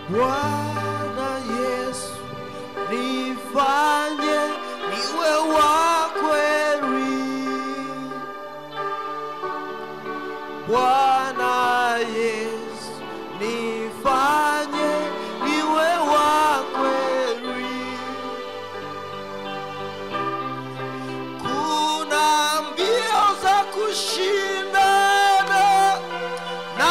Bwana Yesu, nifanye niwe wa kweli. Bwana Yesu, nifanye niwe wa kweli. Kuna mbio za kushindana na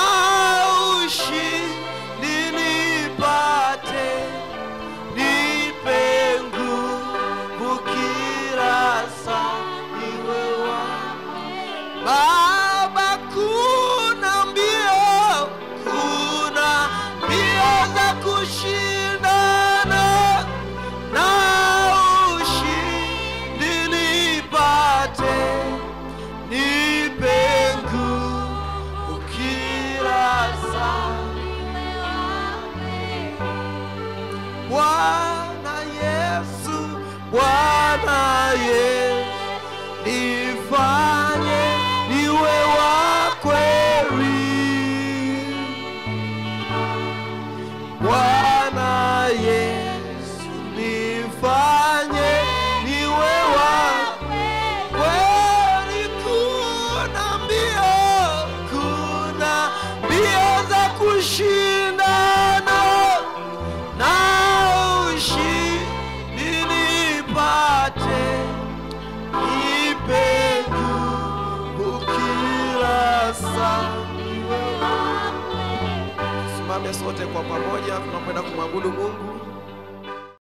ushindi nipate, nipe nguvu kila saa iwe wangu. Baba, kuna mbio, kuna mbio za kushindana na ushindi nipate, nipe nguvu kila saa. Bwana Yesu, Bwana Yesu, nifanye niwe wa kweli. Bwana Yesu, nifanye niwe wa kweli. Kuna mbio, kuna mbio za kushindana na ushindi nipate, nipe nguvu kila saa. Simame sote kwa pamoja, tunakwenda kumwabudu Mungu.